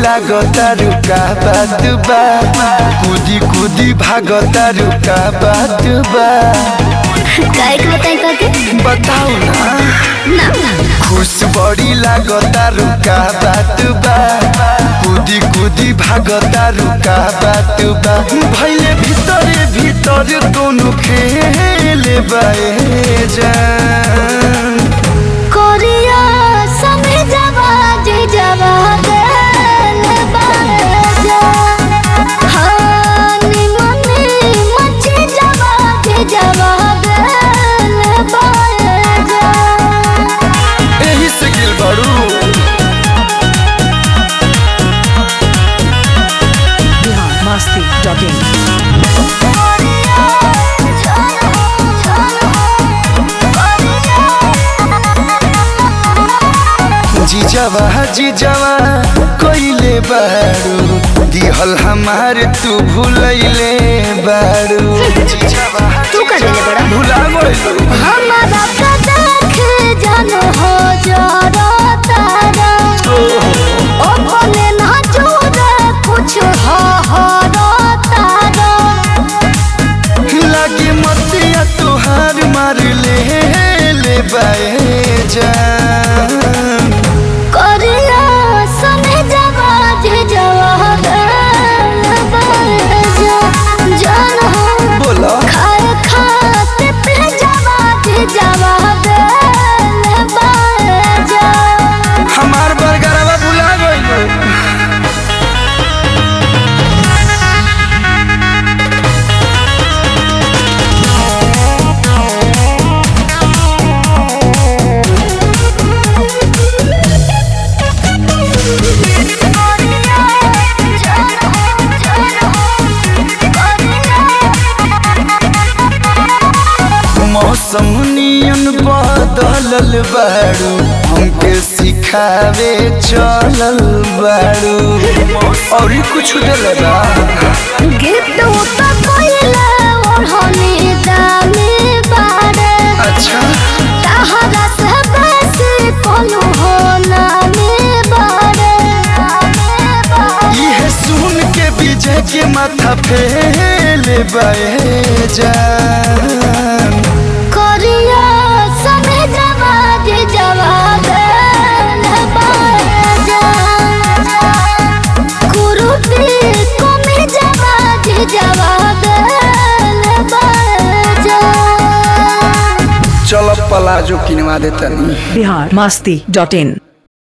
लागता रुका बात बा कूदी कूदी भागता रुका बात बा काहे के बताई काके बताओ ना ना खुश बड़ी लागता रुका बात बा कूदी कूदी भागता रुका बात बा भैले भीतर भीतर दोनों खेले बाए जान कोरिया समय जवा जे जवा गल बाजा हानी मने मचे जवा जे जवा गल बाजा एही से गिल बड़ू biharmasti.in जीजावा जीजावा कोइले बाड़ू दिहल हमार तू भूलैले बाड़ू जीजावा तू का देले बड़ा? भुला गइलू हमारा का देख जानो हो जरा तारा ओ भले ना जोरे कुछ हो हो रो तारा लागे मतिया तुहार मार ले ले बाए जान करिया समय जवा जे जवा गल बाजा जान हो बोला खाए खाते पे जवा जे जवा गल बाजा हमार बरगरवा भुला गइलू मौसम नियन बदलल बाड़ू हमके सिखावे चलल बाड़ू और कुछ दिल बा गिफ्ट उता कोइला ओढ़नी दामी बारे अच्छा तहरा से बेसी कोनो हो नामी बारे ये सुन के विजय के माथा फेले बाए जान करिया समय जवा जे जवा गल बाजा कुरुती कमे जवा जे जवा गल बाजा चल पलाजो किनवा देतनी biharmasti.in